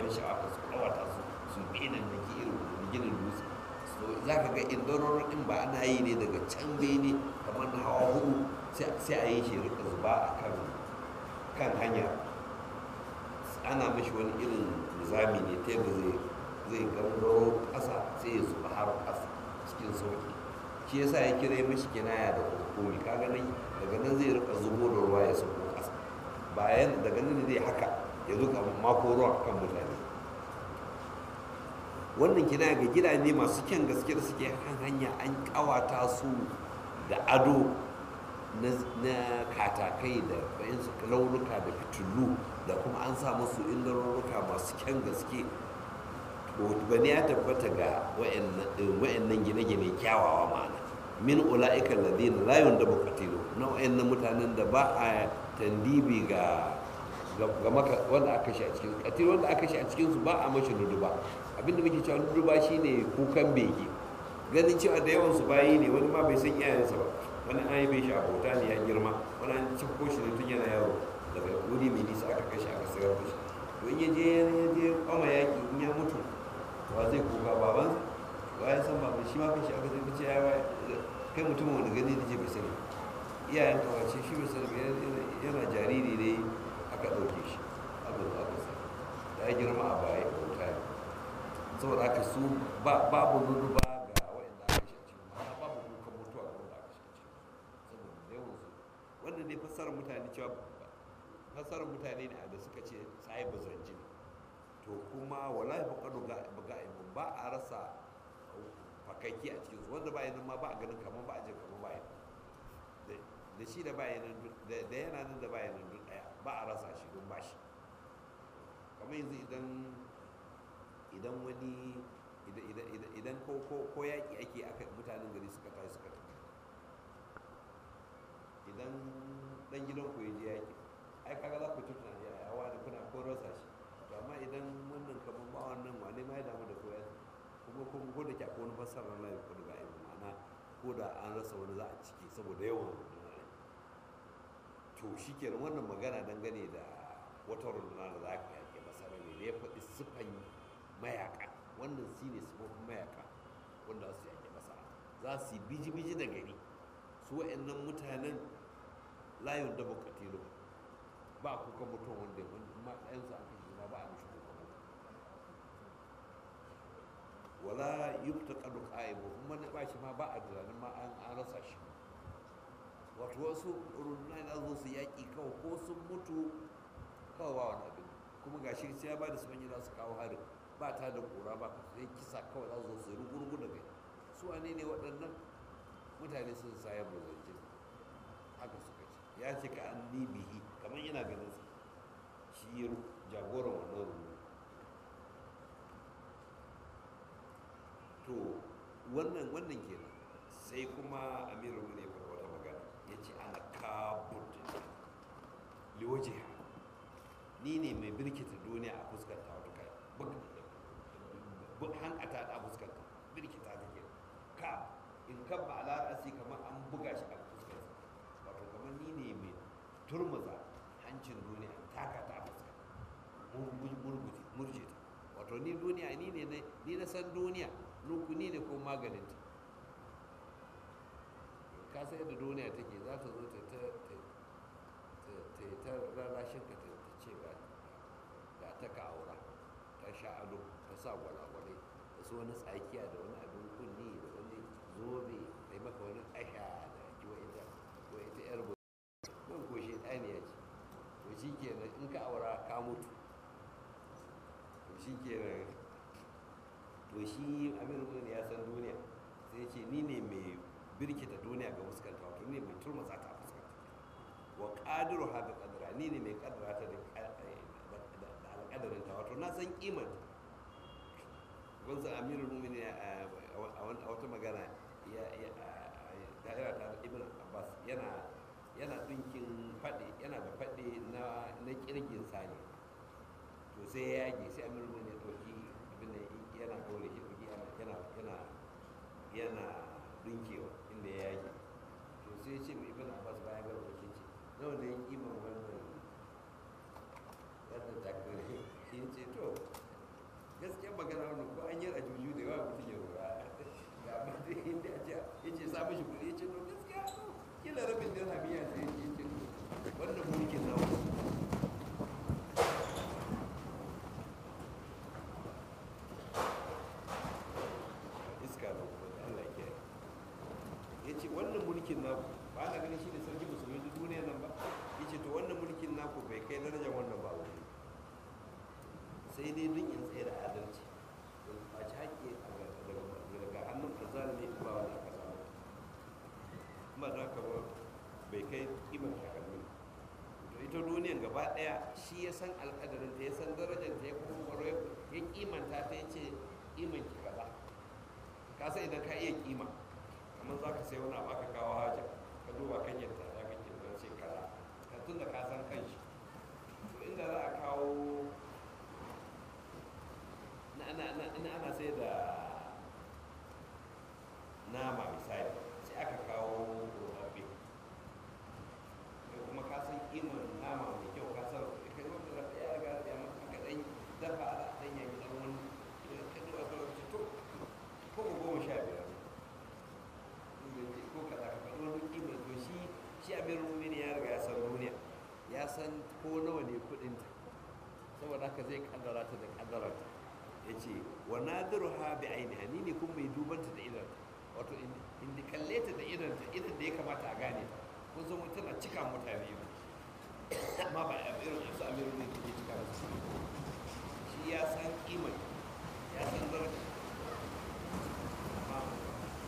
ban sha'awa ka su kawata su su benin da ke irin ginin dutse so za ka ga indororo din ba ana yi ne daga can bene kamar na hawa hudu sai a yi shi rika zuba a kan kan hanya ana mashi wani irin nizami ne ta yadda zai zai gangaro ƙasa sai ya zuba har ƙasa cikin sauki shi yasa ya kira mashi kinaya da hukumi kaga nan daga nan zai rika zubo da ruwa ya sauko ƙasa bayan daga nan zai haka ya zuka mako ruwa kan mutane wannan kina ga gidaje masu kyan gaske da suke kan hanya an kawata su da ado na katakai da bayansu launuka da fitilu da kuma an sa musu indarurruka masu kyan gaske bane ya tabbata ga wa'annan gine-gine kyawawa ma'ana min ula'ika ladina la yundabu qatilu na wa'annan mutanen da ba a tandibi ga ga maka wanda aka shi a cikin katil wanda aka shi a cikin su ba a mashi nuduba abinda muke cewa nuduba shine kukan bege ganin cewa da yawan su bayi ne wani ma bai san iyayensa ba wani an yi bai shi a bauta ne ya girma wani an ci ko shi ne tun yana yaro daga wuri mai nisa aka kashe aka sayar da shi to in ya je ya je kwama yaki in ya mutu wa zai kuka baban wa ya san baban shi ma kashe aka zai ce ya kai mutumin wani gani da je bai sani iyayen kawace shi bai sani yana jariri ne aka ɗauke shi aka zo aka sa ya girma a baya bauta ne saboda haka su babu nudu ba ga wa'anda aka shi a cikin ma'ana babu kukan mutuwa ga wanda aka shi a cikin saboda yawan su wanda ne fassarar mutane cewa fassarar mutane ne da suka ce sai bazanji to kuma wallahi faqadu ga ga'ibun ba a rasa fakaki a cikin su wanda ba yanin ma ba a ganin kamar ba a jin kamar ba yanin da shi da bayanan da yana nan da bayanan duk daya ba a rasa shi don ba shi kamar yanzu idan idan wani idan ko yaƙi ake aka mutanen gari suka tashi suka tafi idan dan gidan ku je yaƙi ai kaga za ku tutuna ya yawa da kuna ko rasa shi to amma idan wannan kamar ba wannan wane ma ya damu da koya kuma kuma ko da ke akwai wani fassara na ya kudu ga ma'ana ko da an rasa wani za a ciki saboda yawan to shi kenan wannan magana dangane da wata runduna da za ka yake masara ne da ya faɗi siffan mayaka wannan shi ne siffofin mayaka wanda su yake masara za su yi biji-biji da gari su wa'annan mutanen layon da bukatilo ba kuka mutum wanda ya ma ɗayansu a kan ma ba a mishi kuka mutum wala yubta kadu qa'imu kuma na ba shi ma ba a tunanin ma an rasa shi wato wasu rundunar da zo su yaƙi kawai ko sun mutu kawai ba wani abin kuma ga shi sai ya ba da su manyan su kawo harin ba ta da ƙura ba ka sai kisa kawai za su zo su yi rugurgu da kai su wane ne waɗannan mutane sun sayar da zance haka suka ce ya ce ka an bihi kamar yana ganin sa shi jagoran wannan rundunar to wannan wannan kenan sai kuma amiru ne ya wata magana ya ce ana kabut liwaje ni ne mai birkita duniya a fuskanta wata kai hankata a fuskanta birkita ta ke ka in kabba a larasi kamar an buga shi a fuskanta wato kamar ni ne mai turmuza hancin duniya taka ta fuska murje ta wato ni duniya ni ne ni na san duniya ni ne ko maganinta ka sai da duniya take za ta zo ta ta rarrashin ka ta ce ga ta ka aura ta sha ado ta sa gwalagwalai da su wani tsakiya da wani abin kunni da wani zobe da maka wani asha da kiwa ita ko ita yar bu nan ko shi ɗaniya ce to shi kenan in ka aura ka mutu to shi kenan to shi amir ne ya san duniya sai ce ni ne mai birkita duniya ga fuskanta wato ne mai turmasa ta fuskanta wa qadiru ha bi qadra ni ne mai kaddara ta da alƙadarin ta wato na san kimar wanzu amirul mu'minin a wata magana ya da'ira ta ibn abbas yana yana dinkin faɗi yana da faɗi na na kirgin sani to sai ya yage sai amirul mu'minin ya ɗauki abin da yana dole shi ɗauki yana yana yana dinkewa inda ya yage to sai ya ce mai ibn abbas bayan ga ɗauki ce nawa ne kimar wannan wannan takare shi ce to ya juju da yawa mutum ya rura ga amma dai inda ya ce ya ce sa mishi kuɗi ya ce to gaskiya kila rabin dirhamiya sai ya ce wannan mulkin nawa iska da kuma da Allah ke ya ce wannan mulkin naku ba na ganin shi ne sarki musulmi duk duniya nan ba ya ce to wannan mulkin naku bai kai darajar wannan ba wani sai dai duk in tsaye da adalci ba ci haƙƙi daga hannun azalimi ba wani aka samu kuma da haka ba bai kai kimar takalmin to ita duniyan gaba ɗaya shi ya san alƙadarin ta ya san darajar ta ya kuma kwaro ya kimanta ta ya ce kiman ki kaza ka san idan ka iya kima kamar za ka sai wani abu aka kawo haja ka duba kan yadda za ka ke don sai kaza ka tun da ka san kan shi to inda za a kawo na ana sai da nama misali sai aka kawo rubabbe kai kuma ka san kiman nama mai kyau ka san kai wanda da ya riga ya maka ka dan dafa ala dan ya yi dan wani ka duba ka ce to ko ko goma sha biyar ko kaza ka faɗi wani kiman to shi shi abin rumini ya riga ya san duniya ya san ko nawa ne kuɗinta saboda haka zai kaddara ta da kaddara ta ya ce wa nadiru ha bi ainiha ni ne kuma mai dubanta da idan wato in da kalle ta da idan ta idan da ya kamata a gane ta kun san mutum tana cika mutane ba amma ba a irin su amiru ne take cika musu shi ya san kimar ya san daraja amma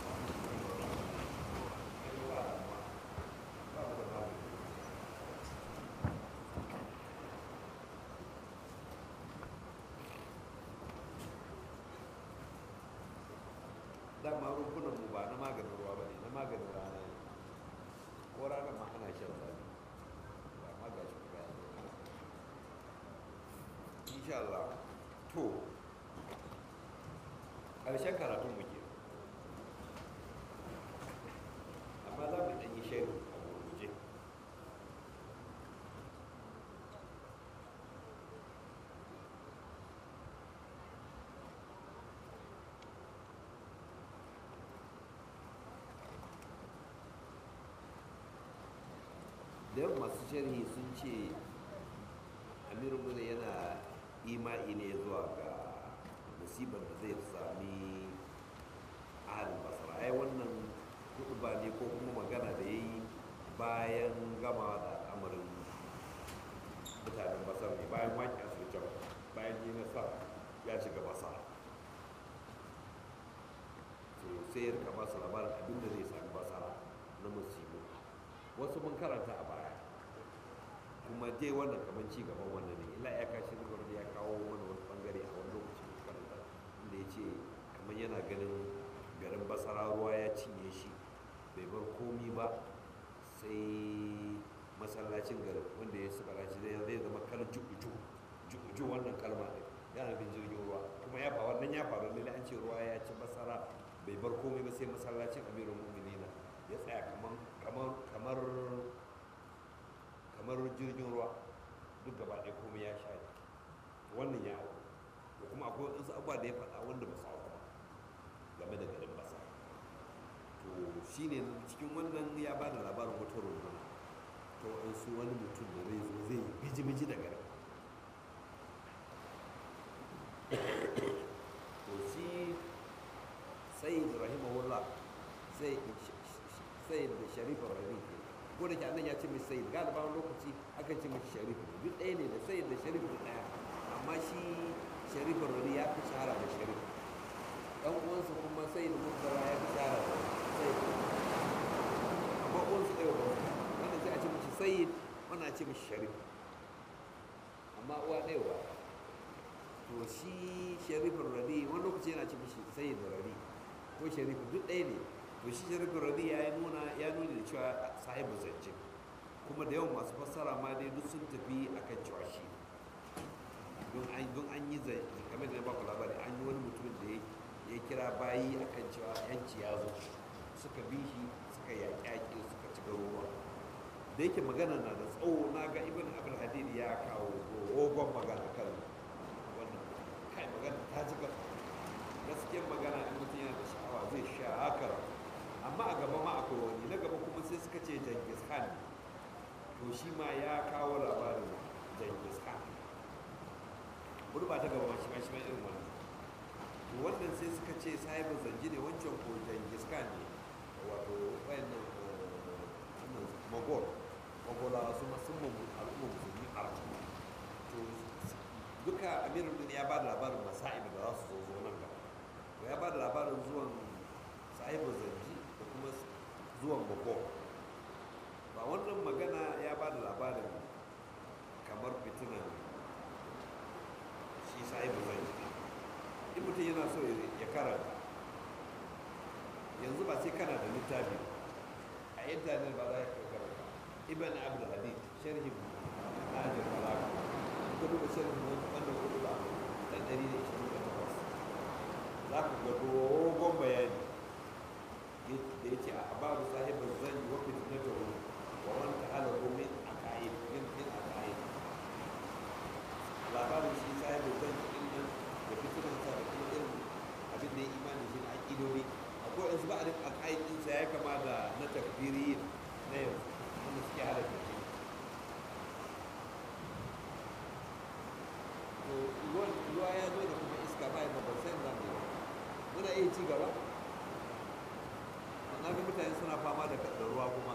dama rumfunan mu ba na maganin ruwa ba ne na maganin rana ne ko ranar ma ana shan zafi ba ma ga shi ba insha Allah to ƙarshen karatun mu ke amma za mu ɗan yi shaidu a gurguje da yawan masu sharhi sun ce amiru muna yana ima'i ne zuwa ga musibar da zai sami ahalin basara ai wannan kudu ba ne ko kuma magana da ya yi bayan gama da al'amarin mutanen basar ne bayan waƙi a can bayan yi nasa ya shiga basara to sai ya rika masu labarin abin da zai sami basara na musibu wasu mun karanta a baya kuma dai wannan kamar ci gaban wannan ne illa ya kashi rigar ya kawo mana wani bangare a wani lokaci mun karanta inda ya ce kamar yana ganin garin basara ruwa ya cinye shi bai bar komi ba sai masallacin garin wanda ya suka rashi zai zai zama kar juju juju wannan kalma ne yana bin jirgin ruwa kuma ya faru wannan ya faru ne an ce ruwa ya ci basara bai bar komai ba sai masallacin amirul mu'minina ya tsaya kamar kamar kamar jirgin ruwa duk gaba ɗaya komai ya sha wannan ya hau da kuma akwai wasu abubuwa da ya faɗa wanda ba su hau ba game da garin basa to shine cikin wannan ya ba da labarin wata runduna to an su wani mutum da zai zo zai biji-biji da garin to shi sai rahimahullah sai sai da sharifin rahim ko da ke annan ya ce mai sai galiba wani lokaci aka ce mai sharif duk ɗaya ne da sai da sharif da ɗaya amma shi sharifin rahim ya fi shahara da sharif ɗan uwansa kuma sai da mutara ya fi shahara da sai amma uwansa ɗaya ba wannan sai a ce mashi sai wannan a ce mashi sharif amma uwa ɗaya ba to shi sharifin radi wani lokaci yana ce mashi sai da radi ko sharif duk ɗaya ne to shi sharifin radi ya nuna ya nuna da cewa sahibu zance kuma da yawan masu fassara ma dai duk sun tafi akan cewa shi don an don an yi zai kamar da na baku labari an yi wani mutum da ya kira bayi akan cewa yanci ya zo suka bi shi suka yaƙi yaƙi suka ci garuruwa da yake magana na da tsawo na ga ibn abul hadid ya kawo dogon magana kan wannan kai magana ta ji to shi ma ya kawo labarin jangis khan ba ta gaba shi ma shi ma irin wannan to wannan sai suka ce sahibin zanji ne wancan ko jangis khan ne wato wayannan wannan magol magola su ma sun mamu al'umma musulmi arab to duka amirul din ya ba da labarin masa'ib da za su zo zo nan gaba to ya ba da labarin zuwan sahibin zanji da kuma zuwan magol ba wannan magana ya ba da labarin kamar fitinan shi sahibu zai in mutum yana so ya karanta yanzu ba sai kana da littafi a intanet ba za ka karanta ibn abdul hadid sharhin nahjul balagha ka duba sharhin wannan hudu ba da dari da ishirin da takwas za ka ga dogon bayani da ya ce a ababu sahibin zan yi wa fitnatahu wa man ta'ala min aqaid min min aqaid labarin shi sahibin zan yi nan da fitinansa da kuma irin abin da ya imani shi na aƙidodi akwai wasu ba'adin aqaid ɗinsa ya kama da na takfiri na yanzu wanda suke hada tafi to ruwa ya zo da kuma iska bayan da ban san zan yi muna iya ci gaba na ga mutane suna fama da ruwa kuma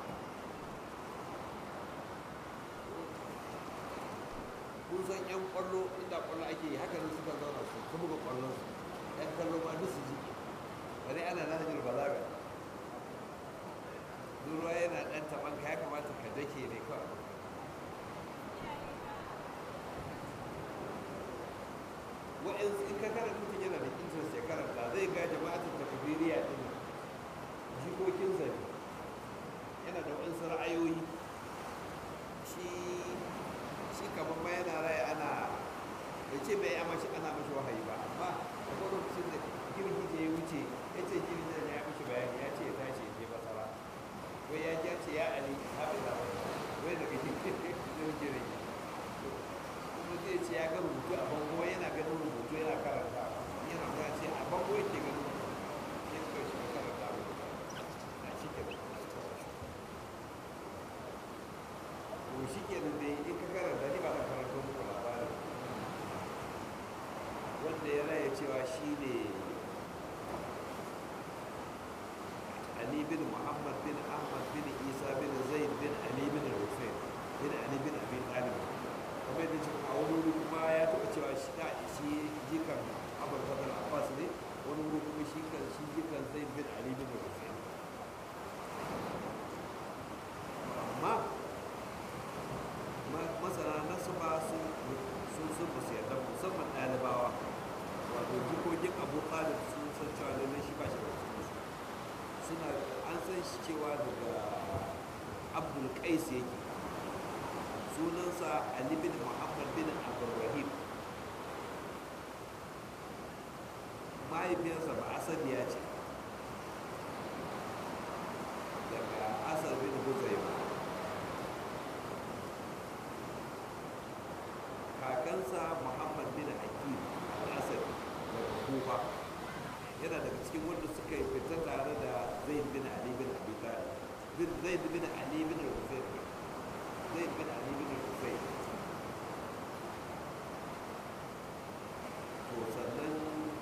kun san yan kwallo inda kwallo ake yi haka suka zauna su ta buga kwallon su yan kallo ma duk su jiki bari ana nahajir balaga duk ruwa yana dan taban ka ya kamata ka dake ne kawai wa'yansu in ka karanta mutum yana da interest ya karanta zai ga jama'atin takbiriya din jikokinsa ne yana da waɗansu ra'ayoyi shi shi kamar ma yana raya ana bai ce bai amma shi ana mashi wahayi ba amma a kwallo lokacin da girgi ya wuce ya ce girgi da ya mashi bayani ya ce ya tashi ya je basara wai ya ji ya ce ya ali haɓe da wai daga girgin girgin kuma zai ce ya ga rubutu a bango yana ganin rubutu yana karanta yana kuma ce a bango yake ganin ya kai shi karanta a cikin to shi ke nan dai in ka karanta ni ba na karanta muku labarin wanda ya raya cewa shi ne Ali bin Muhammad bin Ahmad bin Isa bin Zaid bin Ali bin Hussein bin Ali bin Abi Talib kamar da cikin a wani wuri kuma ya taɓa cewa shi na shi jikan Abul Fadl Abbas ne wani wuri kuma shi kan shi jikan Zaid bin Ali bin Hussein amma masana nasu ba sun sun sun ba su yarda musamman ɗalibawa wato jikokin abu talib sun san cewa lallai shi ba shi da cikin suna an san shi cewa daga abdul qais yake sunansa ali bin muhammad bin abdurrahim mahaifiyarsa ba asadiya ce daga asar bin huzaifa kakansa muhammad bin hakim al-asadi daga kufa yana daga cikin wanda suka yi fita tare da zaid bin ali bin abi talib zaid bin ali bin husayn zaid bin ali bin husayn to sannan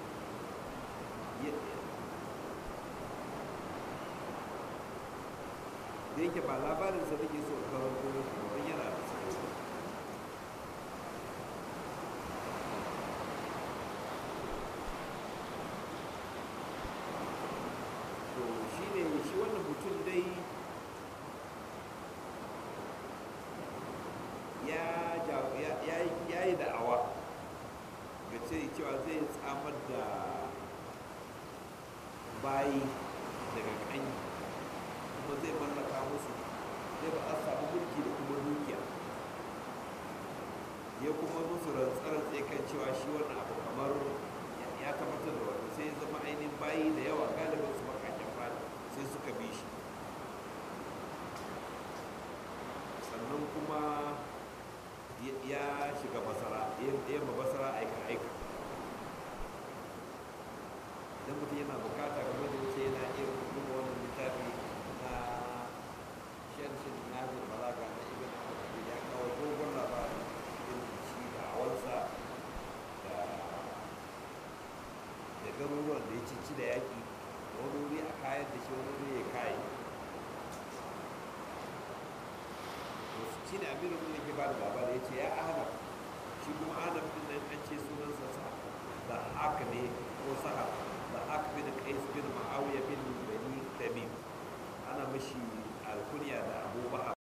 da yake ba labarinsa nake so karanto don yana da tsaye to shi ne shi wannan mutum dai ya yi da'awa ga ce cewa zai tsamar da bayi daga kanyi kuma zai mallaka musu zai ba a samu mulki da kuma dukiya ya kuma musu rantsarantse kan cewa shi wannan abu kamar ya tabbatar da wanda sai ya zama ainihin bayi da yawa galibin su bakakken fata sai suka bi shi sannan kuma ya shiga basara ya ma basara aika aika idan mutum yana bukata game da wuce yana iya duba wannan littafi na shanshin nazir balaga na ibn ci da yaƙi wani wuri a kayar da shi wani wuri ya kayi shi ne amirin mun ke ba da labari ya ce ya ahnaf shi kuma ahnaf din nan an ce sunansa sa da haka ne ko saha da haka bin qais bin ma'awiya bin bani tamim ana mashi alkunya da abu